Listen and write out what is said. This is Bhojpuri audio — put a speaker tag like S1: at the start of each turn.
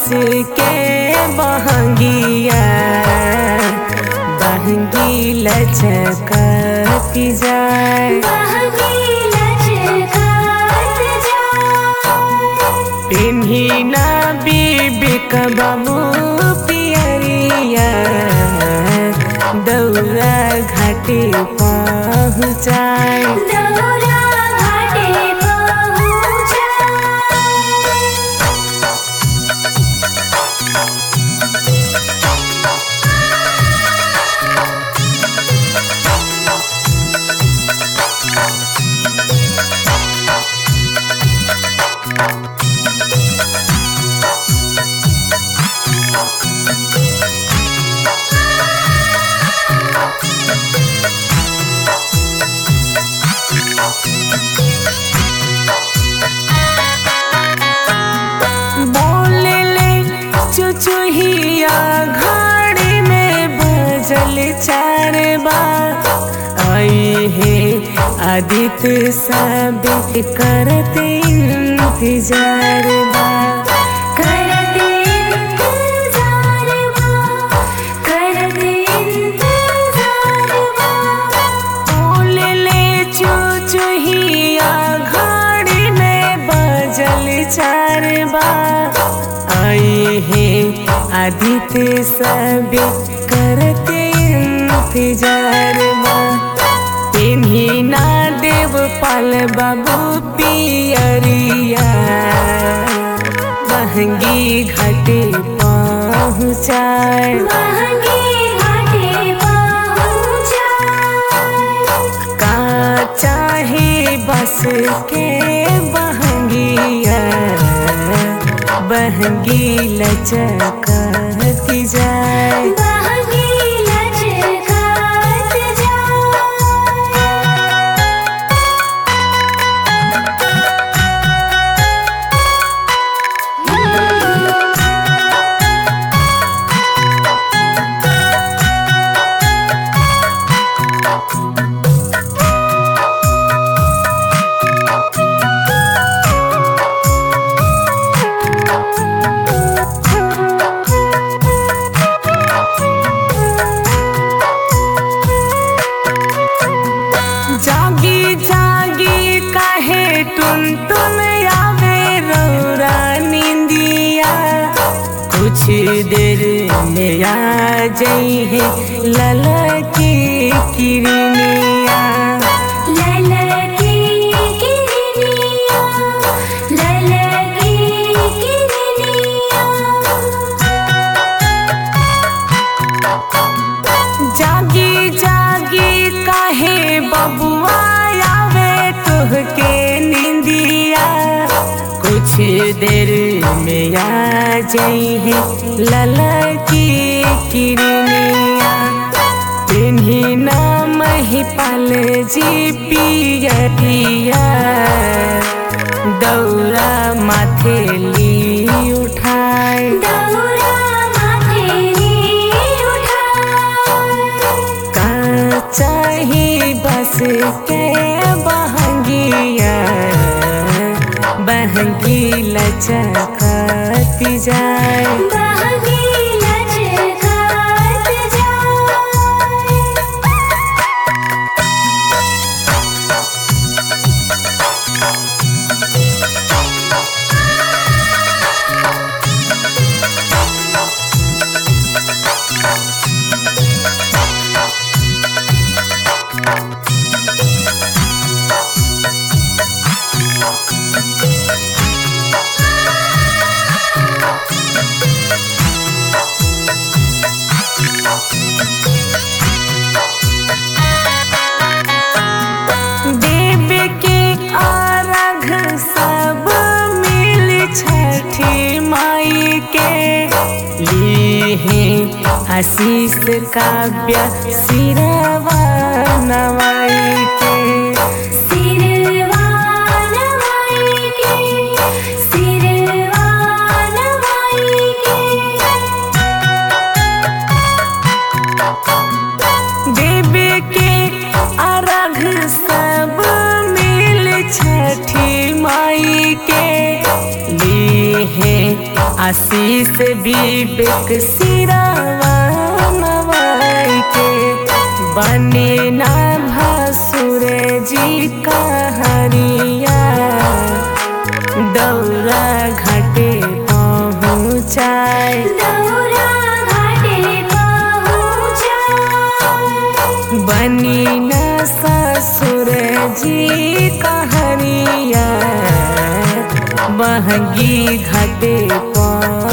S1: बस के बहंगिया बहंगी लचकती जाए पिन्ही ना बीबी बाबू पियरिया दौरा घाटे पहुँचाए बोले ले चुचुहिया घड़ी में बजल चार बार आई है आदित्य सब करत इंतजार बा बोले ले चुचुहिया घड़ी में बजल चार बार आई है आदित्य सब करते इंतजार बा इन्हीं ना देव पाल बाबू पियरिया महंगी घाटे पहुँचाए का चाहे बस के बहंगिया बहंगी लचकती जाए जागी जागी काहे टुन टुन आवे रौरा निंदिया कुछ देर में आ जई है ललकी किरनिया जागी जागी काहे बबुआ आवे तुहके निंदिया कुछ देर में आ जई है ललकी किरनिया तिन्ही नाम ही पाल जी पियरिया दौरा माथे ली उठाए का चाही बस के बहंगिया बहंगी लचकती जाए देव के आराघ सब मिल छठी माई के लिए आशीष काव्य सिरवा नवाई के देव के अर्घ सब मिल छठी माई के लिए आशीष विवेक सिरावा नवाई के बने ना भसुर जी कहरिया दौरा घाटे पहुँचाए
S2: दौरा घाटे पहुँचा
S1: बनी न ससुर जी कहरिया बहगी घाटे पर